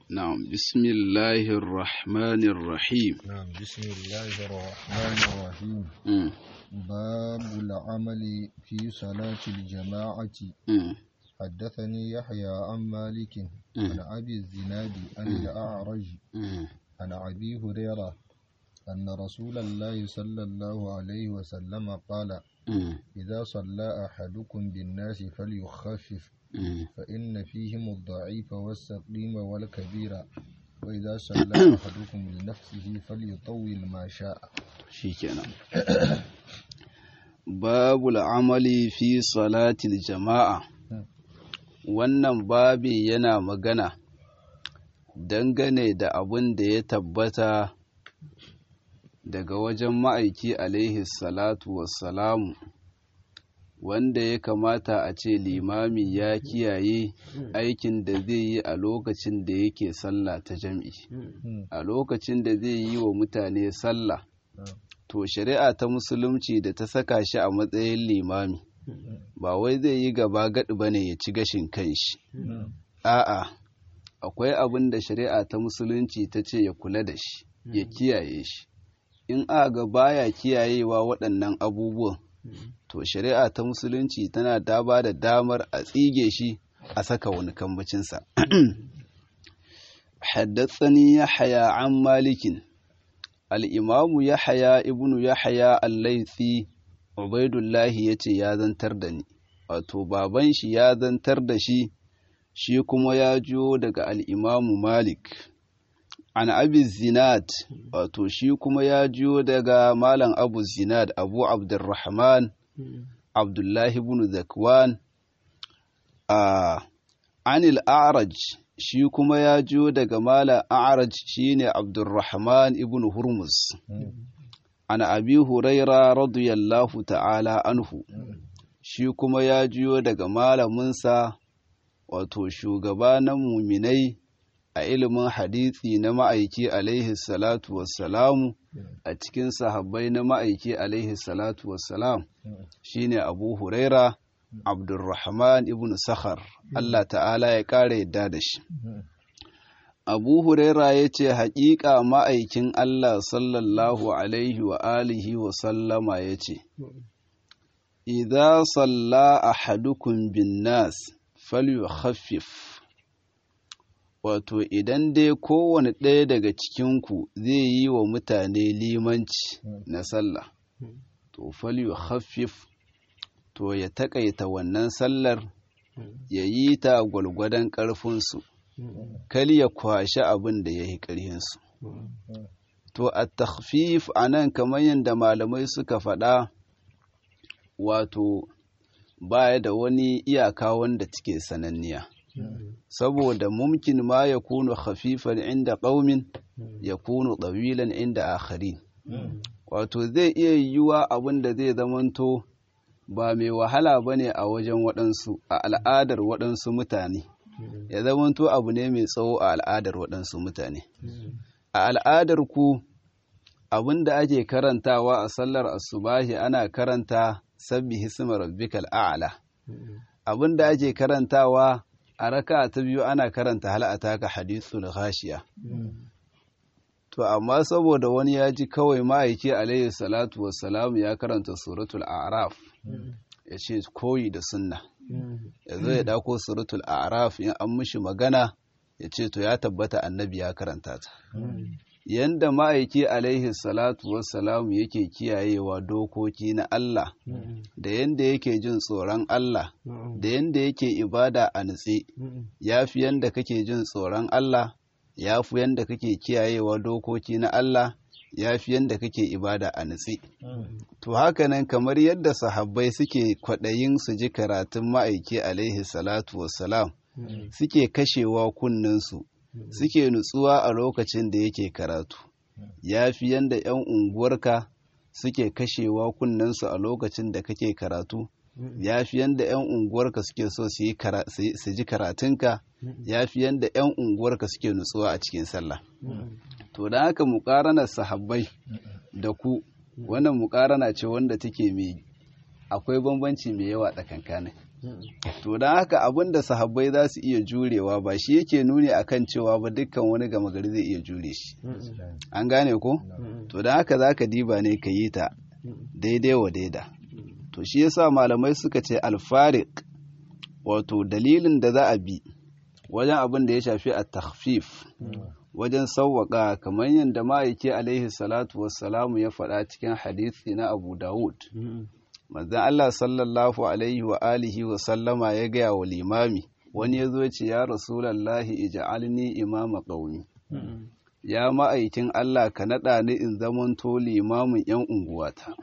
نعم بسم الله الرحمن الرحيم نعم بسم الله الرحمن الرحيم مم. باب العمل في صلاة الجماعة مم. حدثني يحيى عن مالك عن أبي الزناد عن الأعرج مم. عن أبي هريرة أن رسول الله صلى الله عليه وسلم قال مم. إذا صلى أحدكم بالناس فليخفف مم. فإن فيهم الضعيف والسقيم والكبير وإذا صلى أحدكم لنفسه فليطول ما شاء shikenan babul amali fi salatil jama'a wannan babi yana magana dangane da abin da ya tabbata daga wajen ma'aiki alaihi salatu wassalamu wanda ya kamata a ce limami ya kiyaye aikin da zai yi a lokacin da yake sallah ta jam'i a lokacin da zai yi wa mutane sallah to shari'a ta musulunci da ta saka shi a matsayin limami ba wai zai yi gaba gaɗi ba ne ya ci gashin kanshi a'a akwai abin da shari'a ta musulunci ta ce ya kula da shi ya kiyaye shi in aga baya kiyayewa waɗannan abubuwan to shari'a ta musulunci tana da ba da damar a tsige shi a saka wani kambacinsa حدثني يحيى عن مالك الإمام يحيى ابن يحيى الليثي عبيد الله yace ya zantar da ni wato baban shi ya zantar da shi shi kuma ya jiyo daga al'imamu malik an abi zinad wato shi kuma ya jiyo daga malam abu zinad abu abdurrahman abdullahi ibn zakwan a anil a'raj shi kuma ya jiyo daga malam a'raj shine abdurrahman ibn hurmus an abi huraira radiyallahu ta'ala anhu shi kuma ya jiyo daga malaminsa wato shugaba na muminai a ilimin hadisi na ma'aiki alaihi salatu wassalamu a cikin sahabbai na ma'aiki alaihi salatu wassalam shine abu huraira abdurrahman ibn sakhar Allah ta'ala ya ƙara yadda da shi abu huraira ya ce haƙiƙa ma'aikin Allah sallallahu alaihi wa alihi wa sallama ya ce idza salla ahadukum bin nas falyukhaffif wato idan dai kowane ɗaya daga cikinku zai yi wa mutane limanci na sallah to falyukhaffif to ya taƙaita wannan sallar ya yi ta gwalgwadon ƙarfinsu kal ya kwashi abin da ya yi ƙarhinsu to a takhfif a nan kamar yadda malamai suka faɗa wato baya da wani iyaka wanda take sananniya saboda mumkin ma ya kunu khafifan inda ƙaumin ya kunu ɗawilan inda akhari wato zai iya yiwuwa abin da zai zamanto ba mai wahala ba ne a wajen waɗansu a al'adar waɗansu mutane ya zamanto abu ne mai tsawo a al'adar waɗansu mutane a al'adar ku abin da ake karantawa a sallar asubahi ana karanta sabbi hisma rabbikal a'la abin da ake karantawa a raka ta biyu ana karanta hal ataka hadithul ghashiya to amma saboda wani ya ji kawai ma'aiki alaihi salatu wassalam ya karanta suratul a'raf ya ce koyi da sunna ya zo ya dako suratul a'raf in an mishi magana ya ce to ya tabbata annabi ya karanta ta yanda ma'aiki alaihi salatu wassalamu yake kiyayewa dokoki na Allah da yanda yake jin tsoron Allah da yanda yake ibada a nutse ya fi yanda kake jin tsoron Allah ya fi yanda kake kiyayewa dokoki na Allah ya fi yanda kake ibada a nutse to hakanan kamar yadda sahabbai suke kwaɗayin su ji karatun ma'aiki alaihi salatu wassalam suke kashewa kunninsu suke nutsuwa a lokacin da yake karatu ya fi yanda 'yan unguwarka suke kashewa kunnensu a lokacin da kake karatu ya fi yanda 'yan unguwarka suke so su ji karatunka ya fi yanda 'yan unguwarka suke nutsuwa a cikin sallah to da haka muƙaranar sahabbai da ku wannan muƙarana ce wanda take mai akwai bambanci mai yawa tsakankanin to don haka abin da sahabbai za su iya jurewa ba shi yake nuni akan cewa ba dukkan wani gama gari zai iya jure shi an gane ko to don haka za ka diba ne ka yi ta daidai wa daida to shi yasa malamai suka ce alfarik wato dalilin da za a bi wajen abin da ya shafi a takhfif wajen sauwaƙa kamar yadda ma'aiki alaihi salatu wassalamu ya faɗa cikin hadisi na abu dawud manzan Allah sallallahu alaihi wa alihi wa sallama ya gaya wa limami wani ya zo ce ya rasulallahi ija'alni imama qaumi ya ma'aikin Allah ka naɗa ni in zamanto limamin yan unguwata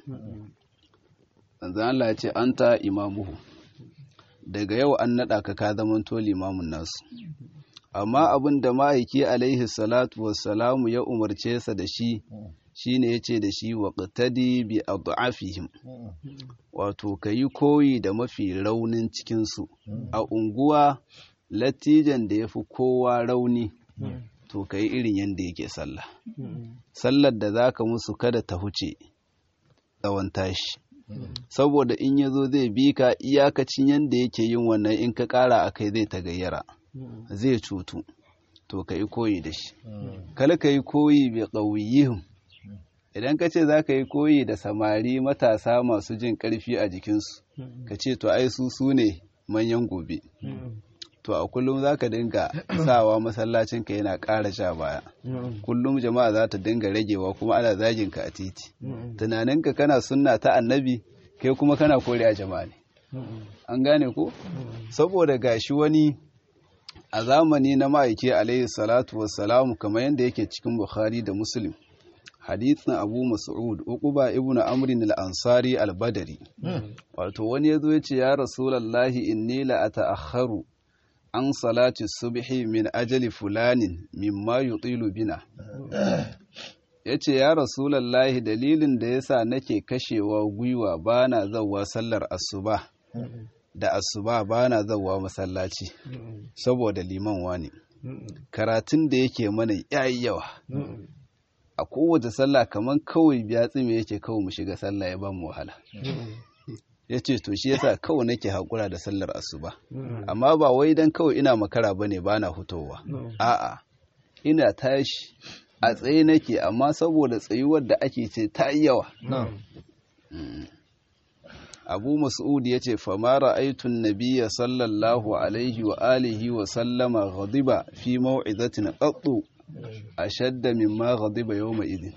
manzan Allah ya ce anta imamuhu daga yau an naɗa ka ka zamanto limamin nasu amma abin da ma'aiki alaihi salatu wassalamu ya umarce sa da shi shine yace da shi wa qtadi bi ad'afihim wato kayi koyi da mafi raunin cikin su a unguwa latijan da yafi kowa rauni to kayi irin yanda yake sallah sallar da zaka musu kada ta huce tsawon tashi saboda in yazo zai bi ka iyakacin yanda yake yin wannan in ka kara akai zai ta gayyara zai cutu to ka yi koyi da shi kala ka yi koyi bai ƙauyihim idan ka ce za ka yi koyi da samari matasa masu jin ƙarfi a jikinsu ka ce to ai su su ne manyan gobe to a kullum za ka dinga sawa masallacinka yana ƙara sha baya kullum jama'a za ta dinga ragewa kuma ana zagin ka a titi tunaninka kana sunna ta annabi kai kuma kana kore a jama'a ne an gane ko saboda gashi wani a zamani na ma'aiki alaihi salatu wassalamu kamar yadda yake cikin bukhari da muslim hadithin abu mas'ud uquba ibn amrin al-ansari al-badri wato wani yazo yace ya rasulullahi inni la ata'akharu an salati subhi min ajali fulanin mimma yutilu bina yace ya rasulullahi dalilin da yasa nake kashewa gwiwa bana zawwa sallar asuba da asuba bana zawwa masallaci saboda liman wani karatun da yake mana yayi yawa a kowace sallah kamar kawai biya tsime yake kawai mu shiga sallah ya ba mu wahala ya ce to shi yasa kawai nake haƙura da sallar asuba amma ba wai dan kawai ina makara bane ba na hutowa a'a ina tashi a tsaye nake amma saboda tsayuwar da ake ce ta yi yawa abu mas'ud ya ce fama ra'aitun nabiya sallallahu alaihi wa alihi wa sallama ghadiba fi mau'izatin qattu ashadda mimma ghadiba yawma idin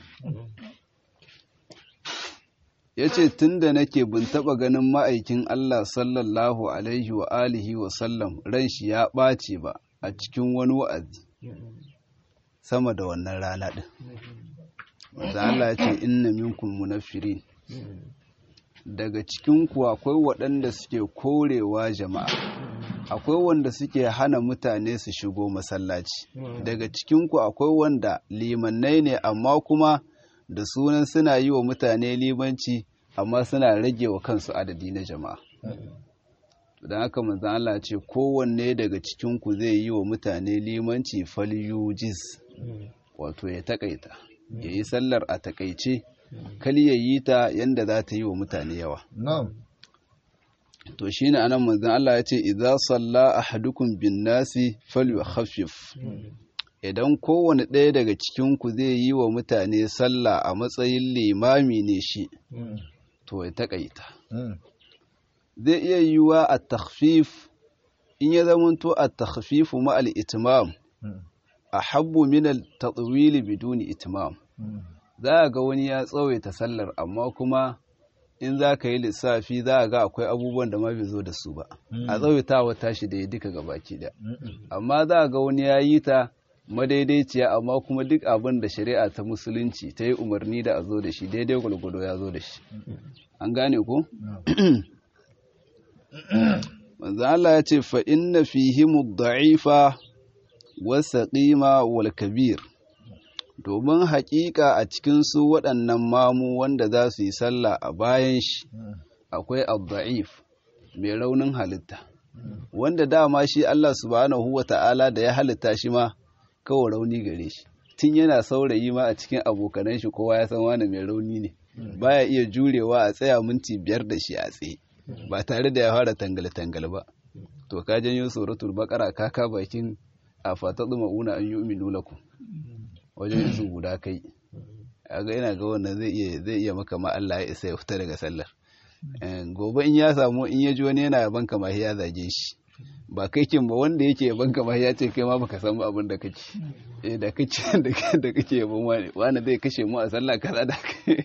yace tunda nake bin taba ganin ma'aikin Allah sallallahu alaihi wa alihi wa sallam ran shi ya ɓace ba a cikin wani wa'azi sama da wannan rana din wanda Allah ya ce inna minkum munaffirin daga cikinku akwai waɗanda suke korewa jama'a akwai wanda suke hana mutane su shigo masallaci daga cikinku akwai wanda limannai ne amma kuma da sunan suna yi wa mutane limanci amma suna rage wa kansu adadi na jama'a don haka manzan Allah ce kowanne daga cikinku zai yi wa mutane limanci falyujiz wato ya takaita ya yi sallar a takaice kali ya yi ta yanda za ta yi wa mutane yawa to shi ne anan manzan Allah ya ce idza salla ahadukum bin nasi falyukhaffif idan kowane ɗaya daga cikinku zai yi wa mutane sallah a matsayin limami ne shi to ya taƙaita zai iya yiwuwa a takhfif in ya zamanto a takhfifu ma al-itmam a habbu min al-tatwili biduni itmam za a ga wani ya tsawaita sallar amma kuma in za ka yi lissafi za a ga akwai abubuwan da ma bai zo da su ba a tsawaitawa tashi da ya duka gabaki da amma za a ga wani ya yi ta madaidaiciya amma kuma duk abin da shari'a ta musulunci ta yi umarni da a zo da shi daidai gwalgwado ya zo da shi an gane ko? manzo Allah ya ce fa inna fihimu da'ifa wasa qima wal kabir domin haƙiƙa a cikin su waɗannan mamu wanda za su yi sallah a bayan shi akwai ad-da'if mai raunin halitta wanda dama shi Allah subhanahu wa ta'ala da ya halitta shi ma kawai rauni gare shi tun yana saurayi ma a cikin abokanan shi kowa ya san wani mai rauni ne baya iya jurewa a tsaya minti biyar da shi a tsaye ba tare da ya fara tangal-tangal ba to ka janyo suratul baqara ka ka bakin a fatadu mauna an yu'minu lakum wajen izu guda kai ga ina ga wannan zai iya zai iya maka ma Allah ya isa ya fita daga sallar gobe in ya samu in ya ji wani yana yaban ka ma ya zage shi ba kai kin ba wanda yake yaban ka ma ya ce kai ma baka san abin da kake eh da kake da kake yaban wani wani zai kashe mu a sallah kaza da kai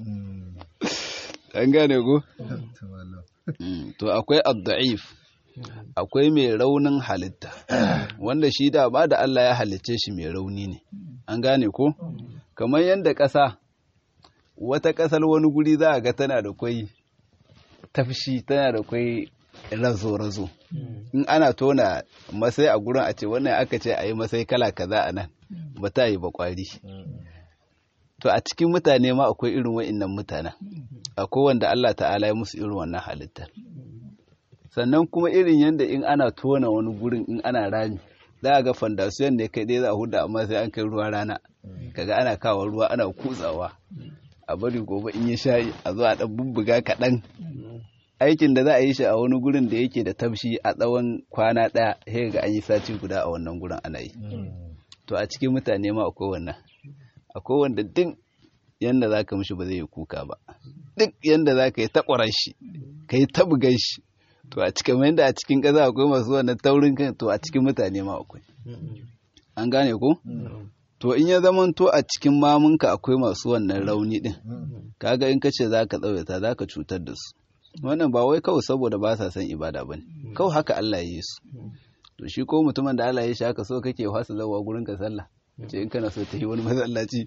an gane ko to akwai ad-da'if akwai mai raunin halitta wanda shi da ba da Allah ya halicce shi mai rauni ne an gane ko kamar yadda ƙasa wata ƙasar wani guri za a ga tana da kwai tafshi tana da kwai razo-razo in ana tona masai a gurin a ce wannan aka ce a yi masai kala kaza a nan ba ta yi ba kwari to a cikin mutane ma akwai irin wa'innan mutanen akwai wanda Allah ta'ala ya musu irin wannan halittar sannan kuma irin yadda in ana tona wani gurin in ana rami za a ga fandasiyon ne kai dai za a huda amma sai an kai ruwa rana kaga ana kawo ruwa ana kutsawa a bari gobe in ya sha a zo a dan bubbuga kaɗan aikin da za a yi shi a wani gurin da yake da tafshi a tsawon kwana ɗaya sai ga an yi sati guda a wannan gurin ana yi to a cikin mutane ma akwai wannan akwai wanda duk yanda za ka mishi ba zai yi kuka ba duk yanda za ka yi takwaran shi ka yi tabugan shi to a cikin yanda a cikin ƙasa akwai masu wannan taurin kan to a cikin mutane ma akwai an gane ko to in ya zaman to a cikin mamunka akwai masu wannan rauni din kaga in kace za ka tsawaita za ka cutar da su wannan ba wai kawai saboda ba sa son ibada ba ne kawai haka Allah ya yi su to shi ko mutumin da Allah ya shi haka so kake fasa zawa gurin ka sallah ce in kana so ta yi wani masallaci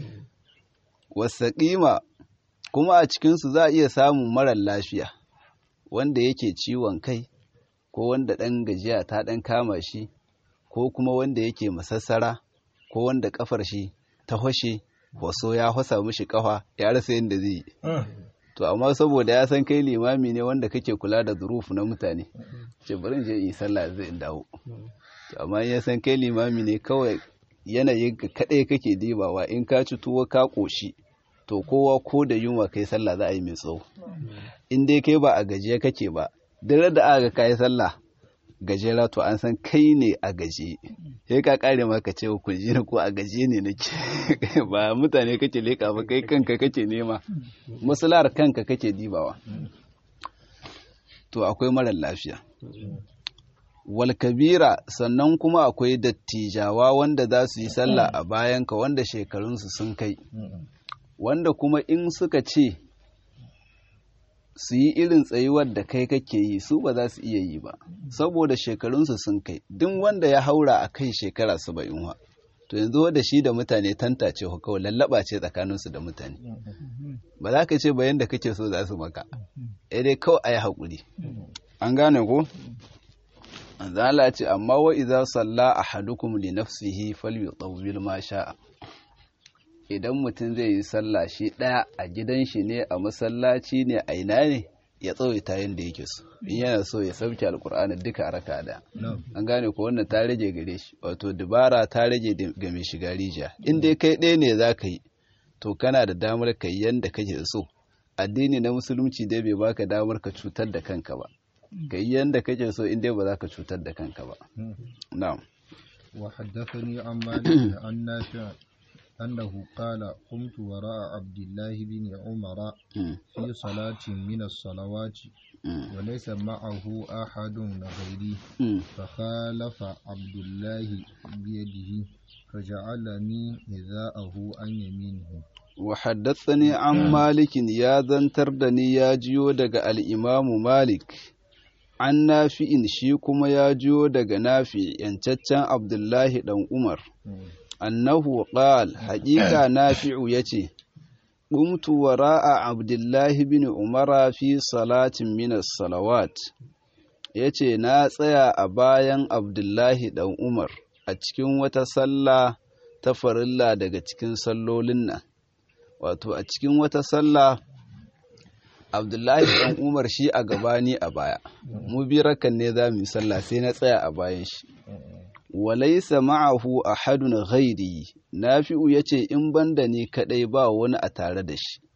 wasaƙima kuma a cikinsu za a iya samun marar lafiya wanda yake ciwon kai ko wanda ɗan gajiya ta ɗan kama shi ko kuma wanda yake masassara ko wanda kafar shi ta hoshe waso ya hosa mishi kafa ya rasa yadda zai yi to amma saboda ya san kai limami ne wanda kake kula da zurufu na mutane ce bari je yi sallah zai dawo to amma ya san kai limami ne kawai yanayin ka kadai kake dibawa in ka ci tuwo ka koshi to kowa ko da yunwa kai sallah za a yi mai tsawo in dai kai ba a gajiye kake ba duk da aka kai sallah gajera to an san kai ne a gaje sai ka kare maka ce ku ji ko a gaje ne nake ba mutane kake leka ba kai kanka kake nema musular kanka kake dibawa to akwai marar lafiya wal kabira sannan kuma akwai dattijawa wanda za su yi sallah a bayanka wanda shekarunsu sun kai wanda kuma in suka ce su yi irin tsayuwar da kai kake yi su ba za su iya yi ba saboda shekarunsu sun kai duk wanda ya haura a kai shekara saba'in wa to yanzu da shi da mutane tantace ku kawai lallaba ce tsakaninsu da mutane ba za ka ce bayan da kake so za su maka eh dai kawai a yi haƙuri an gane ko zala ce amma wa idza salla ahadukum li nafsihi falyutawwil ma sha'a idan mutum zai yi sallah shi ɗaya a gidan shi ne a masallaci ne a ina ne ya tsawaita yadda yake so in yana so ya sauke alkur'ani duka a raka da an gane ko wannan ta rage gare shi wato dubara ta rage ga mai shiga rijiya in dai kai ɗaya ne za ka yi to kana da damar ka yi yadda kake so addini na musulunci dai bai baka damar ka cutar da kanka ba ka yi yadda kake so in dai ba za ka cutar da kanka ba na'am وحدثني عن مالك عن نافع أنه قال قمت وراء عبد الله بن عمر في صلاة من الصلوات وليس معه أحد غيري فخالف عبد الله بيده فجعلني نداءه عن يمينه وحدثني عن مالك يا ذنتردني يا جيو دق الإمام مالك عن نافع شي كما يا جيو دق نافع ينتتن عبد الله دن عمر annahu qal haƙiƙa nafi'u yace qumtu wara'a abdullahi bin umara fi salatin min as-salawat yace na tsaya a bayan abdullahi dan umar a cikin wata sallah ta farilla daga cikin sallolin nan wato a cikin wata sallah abdullahi dan umar shi a gabani a baya mu bi rakan ne za mu yi sallah sai na tsaya a bayan shi walaisa ma'ahu ahadun ghairi nafi'u yace in banda ni kadai ba wani a tare da shi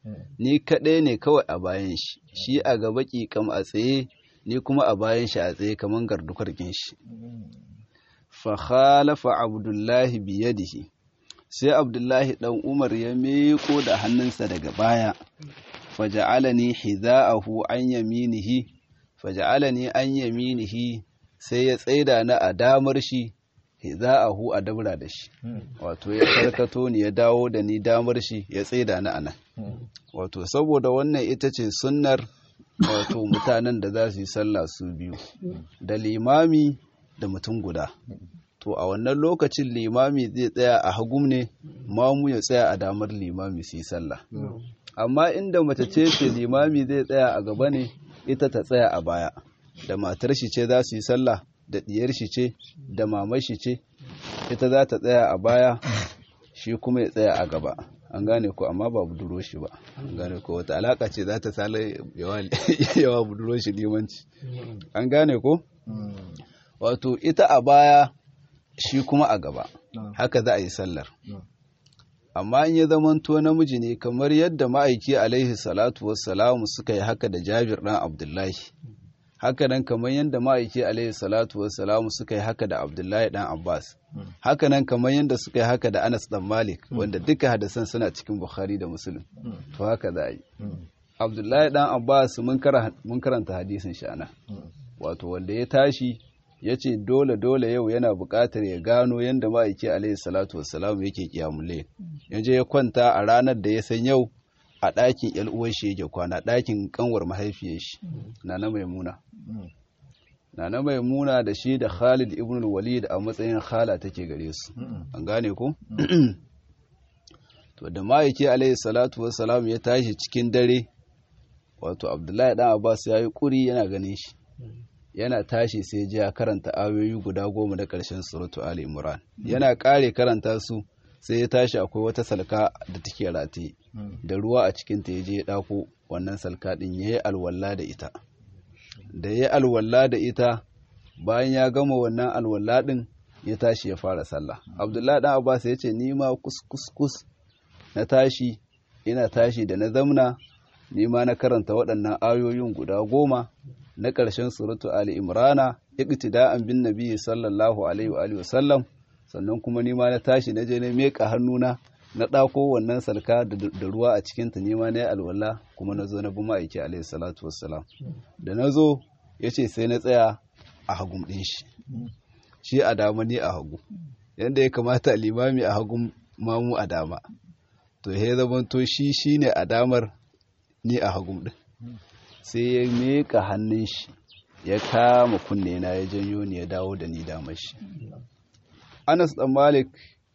ni kaɗai ne kawai a bayan shi shi a gaba ƙiƙam a tsaye ni kuma a bayan shi a tsaye kamar gardukar shi fa khalafa abdullahi biyadihi sai abdullahi dan umar ya meko da hannunsa daga baya faja'alani hiza'ahu an yaminihi faja'alani an yaminihi sai ya tsaida na a damar shi hiza'ahu a dabra da shi wato ya karkato ni ya dawo da ni damar shi ya tsaida na anan wato saboda wannan ita ce sunnar wato mutanen da za su yi sallah su biyu da limami da mutum guda to a wannan lokacin limami zai tsaya a hagum ne mamu ya tsaya a damar limami su yi sallah amma inda mace ce ce limami zai tsaya a gaba ne ita ta tsaya a baya da matar shi ce za su yi sallah da diyar shi ce da mamar shi ce ita za ta tsaya a baya shi kuma ya tsaya a gaba an gane ko amma ba buduro shi ba an gane ko wata alaka ce za ta sala yawa buduro shi limanci an gane ko wato ita a baya shi kuma a gaba haka za a yi sallar amma in ya zamanto namiji ne kamar yadda ma'aiki alaihi salatu wassalamu suka yi haka da jabir ɗan abdullahi haka nan kamar yadda ma'aiki alaihi salatu wassalamu suka yi haka da abdullahi ɗan abbas haka nan kamar yadda suka yi haka da anas ɗan malik wanda duka hadasan suna cikin bukhari da muslim to haka za a yi abdullahi ɗan abbas mun karanta hadisin shi ana wato wanda ya tashi ya ce dole dole yau yana buƙatar ya gano yadda ma'aiki alaihi salatu wassalam yake kiyamule ya je ya kwanta a ranar da ya san yau a ɗakin yan uwan shi yake kwana ɗakin kanwar mahaifiyar shi nana maimuna nana maimuna da shi da Khalid ibn walid a matsayin khala take gare su an gane ko to da ma'aiki alaihi salatu wassalam ya tashi cikin dare wato abdullahi dan abbas ya yi kuri yana ganin shi yana tashi sai ji ya karanta ayoyi guda goma da ƙarshen suratu Ali Imran yana ƙare karanta su sai ya tashi akwai wata salka da take rataye da ruwa a cikin ta yaje ya dako wannan salka din yayi alwala da ita da yayi alwala da ita bayan ya gama wannan alwala din ya tashi ya fara sallah Abdullahi dan Abbas ya ce ni ma kus na tashi ina tashi da na zamna ni ma na karanta waɗannan ayoyin guda goma na ƙarshen suratu Ali Imrana iqtida'an bin nabi sallallahu alaihi wa sallam sannan kuma ni ma na tashi na je na meka hannuna na ɗako wannan salka da ruwa a cikin ta nima na yi alwala kuma na zo na bi ma'aiki alaihi salatu wassalam da na zo ya ce sai na tsaya a hagun ɗin shi shi a dama ni a hagu yadda ya kamata limami a hagun mamu a dama to ya zama to shi shine a damar ni a hagun ɗin sai ya meka hannun shi ya kama kunne na ya janyo ni ya dawo da ni damar shi Anas ɗan Malik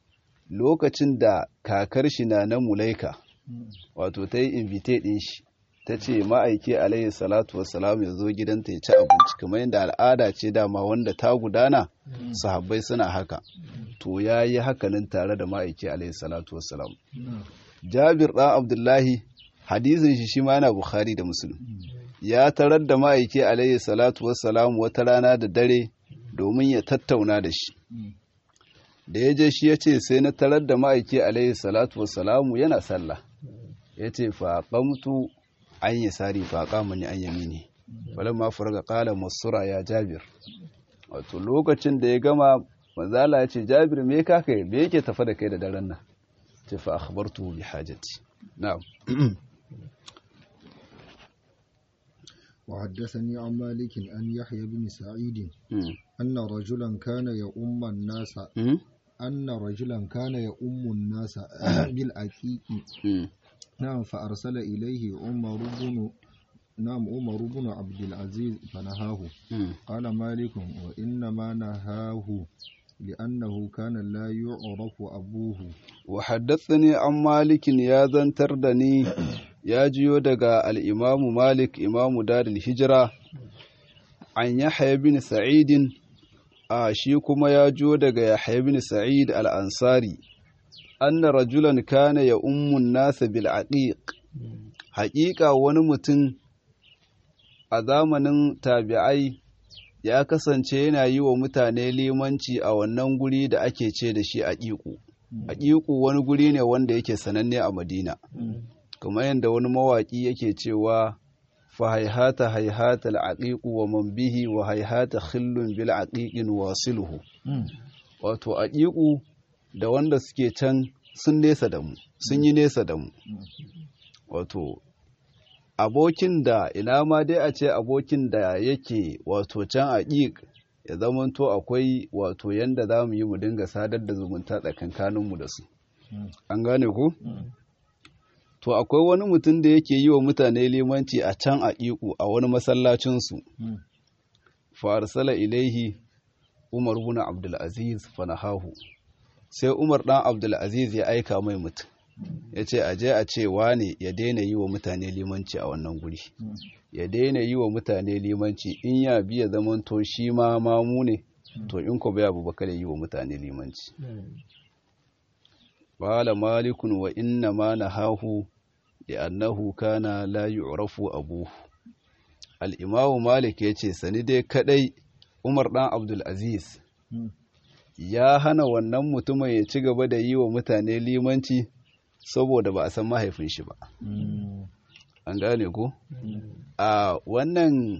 lokacin da kakar shi na na Mulaika wato ta yi invite ɗin shi ta ce ma'aiki alayhi salatu wassalam ya zo gidanta ya ci abinci kamar yadda al'ada ce dama wanda ta gudana sahabbai suna haka to ya yi hakanin tare da ma'aiki alayhi salatu wassalam Jabir ɗan Abdullahi hadisin shi shi ma yana Bukhari da Muslim ya tarar da ma'aiki alayhi salatu wassalam wata rana da dare domin ya tattauna da shi da ya je shi ya ce sai na tarar da ma'aiki alaihi salatu wassalamu yana sallah ya ce faƙamtu an yi sari faƙamuni an yami ne falon ma furga ƙala masura ya jabir wato lokacin da ya gama manzala ya ce jabir me ka kai me yake tafa da kai da daren nan ce fa akhbartu bi hajati na'am وحدثني عن مالك أن يحيى بن سعيد أن رجلا كان يؤم الناس أن رجلا كان يؤم الناس بالعقيق نعم فأرسل إليه عمر بن نعم عمر بن عبد العزيز فنهاه قال مالك وإنما نهاه لأنه كان لا يعرف أبوه وحدثني عن مالك يا ذن تردني ya jiyo daga al'imamu Malik imamu Darul Hijira an Yahya bin Sa'idin a shi kuma ya jiyo daga Yahya bin Sa'id al'ansari, anna rajulan kana ya ummun nasa bil aqiq haƙiƙa wani mutum a zamanin tabi'ai ya kasance yana yi wa mutane limanci a wannan guri da ake ce da shi aƙiƙu. Aƙiƙu wani guri ne wanda yake sananne a Madina. kamar yadda wani mawaƙi yake cewa fa haihata haihata al'aqiqu wa man bihi wa haihata khillun bil aqiqin wasiluhu wato aqiqu da wanda suke can sun nesa da mu sun yi nesa da mu wato abokin da ina ma dai a ce abokin da yake wato can aqiq ya zamanto akwai wato yanda za mu yi mu dinga sadar da zumunta tsakankaninmu da su an gane ku to akwai wani mutum da yake yi wa mutane limanci a can a iku a wani masallacinsu farsala ilaihi umar bin abdulaziz fanahahu sai umar dan abdulaziz ya aika mai mutum ya ce a je a ce wane ya daina yi wa mutane limanci a wannan guri ya daina yi wa mutane limanci in ya biya zaman to shi ma mamu ne to in ko bai abu bakar yi wa mutane limanci qala malikun wa inna ma nahahu li'annahu kana la yu'rafu abuhu al-imamu malik yace sani dai kadai umar dan abdul aziz ya hana wannan mutumin ya ci gaba da yi wa mutane limanci saboda ba a san mahaifin shi ba an gane ku a wannan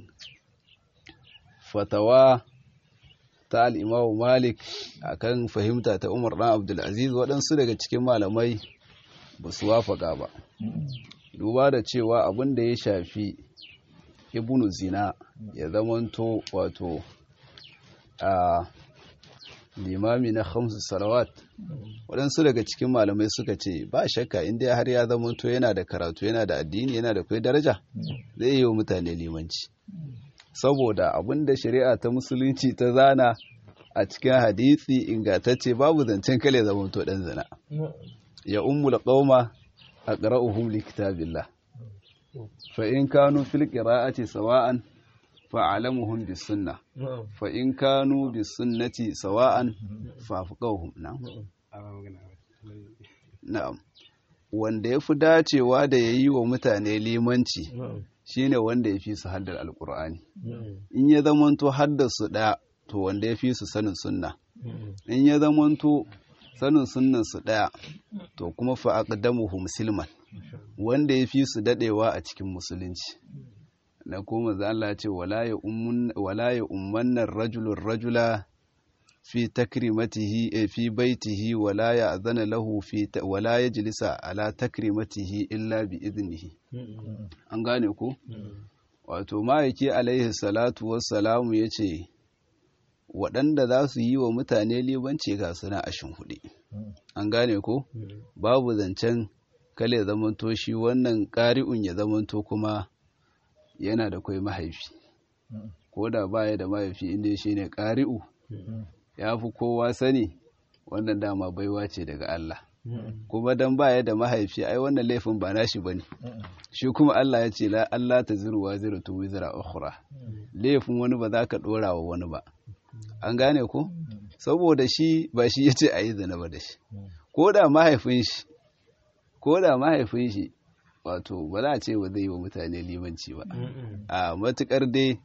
fatawa ta al'imamu malik akan fahimta ta umar ɗan abdulaziz waɗansu daga cikin malamai ba su wafaka ba duba da cewa abin da ya shafi ibnu zina ya zamanto wato a limami na hamsu salawat waɗansu daga cikin malamai suka ce ba shakka inda har ya zamanto yana da karatu yana da addini yana da kai daraja zai yi wa mutane limanci saboda abin da shari'a ta musulunci ta zana a cikin hadisi ingantacce babu zancen kale zamanto ɗan zina ya ummul qauma aqra'uhum likitabillah fa in kanu fil qira'ati sawa'an fa'alamuhum bis sunna fa in kanu bis sunnati sawa'an fafqahum na'am na'am wanda yafi dacewa da yayi wa mutane limanci shine wanda yafi su haddar alqur'ani in ya zamanto haddar su daya to wanda yafi su sanin sunna in ya zamanto sanin sunnan su daya to kuma fa aqdamuhu musliman wanda yafi su dadewa a cikin musulunci na kuma za Allah ce wala ya ummannan rajulun rajula fi takrimatihi fi baitihi wala ya azana lahu fi wala ya jilisa ala takrimatihi illa bi iznihi an gane ku wato ma'aiki alaihi salatu wassalamu ya ce waɗanda za su yi wa mutane libanci ga suna ashin hudu an gane ku babu zancen kale zamanto shi wannan ƙari'un ya zamanto kuma yana da kwai mahaifi ko da baya da mahaifi inda shi ne ƙari'u ya fi kowa sani wannan dama baiwa ce daga Allah kuma dan baya da mahaifi ai wannan laifin ba nashi bane shi kuma Allah ya ce la Allah ta ziru wa ziru tu wizra ukhra laifin wani ba za ka dora wa wani ba an gane ko saboda shi ba shi yace ayi zina ba da shi ko da mahaifin shi ko da mahaifin shi wato ba za a ce ba zai yi wa mutane limanci ba a matukar dai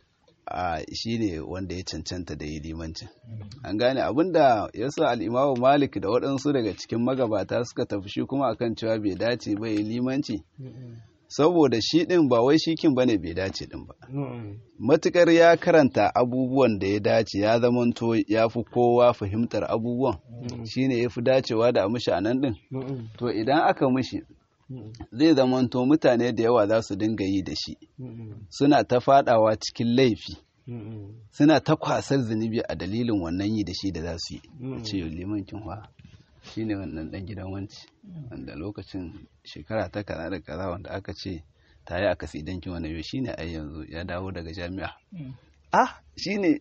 a shi ne wanda ya cancanta da yi limancin an gane abinda ya sa al'imamu malik da waɗansu daga cikin magabata suka tafi shi kuma akan cewa bai dace ba yi limanci saboda shi ɗin ba wai shikin ba ne bai dace ɗin ba matukar ya karanta abubuwan da ya dace ya zamanto ya fi kowa fahimtar abubuwan shine ya fi dacewa da a mishi a nan ɗin to idan aka mishi zai zamanto mutane da yawa za su dinga yi da shi suna ta fadawa cikin laifi suna ta kwasar zunubi a dalilin wannan yi da shi da za su yi ce liman kinwa shi ne wannan dan gidan wanci wanda lokacin shekara ta kaza da kaza wanda aka ce ta yi aka sidan kin wani yau shi ne ai yanzu ya dawo daga jami'a ah shi ne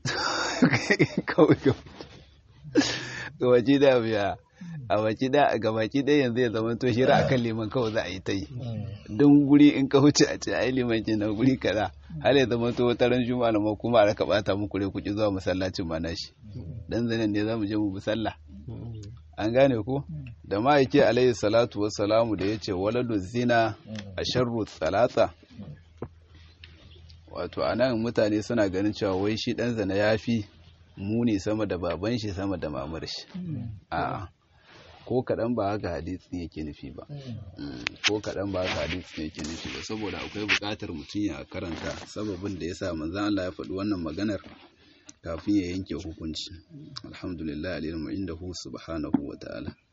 kawai kawai da biya a baki da ga baki ɗaya yanzu ya zama to shira akan liman kawai za a yi ta yi don guri in ka huce a ce ai liman ke na guri kaza har ya zama to wata ran juma'a ma kuma a raka bata muku rai kuki zuwa masallacin ma nashi dan zanen ne za mu je mu bi sallah an gane ko da ma'aiki alaihi salatu wassalamu da yace waladu zina a sharru salata wato anan mutane suna ganin cewa wai shi dan zina yafi muni sama da baban shi sama da mamar shi a'a ko kaɗan ba haka hadisin yake nufi ba ko kaɗan ba haka hadisin yake nufi ba saboda akwai buƙatar mutum ya karanta sababin da ya sa manzan Allah ya faɗi wannan maganar kafin ya yanke hukunci alhamdulillah alilmu inda hu subhanahu wa ta'ala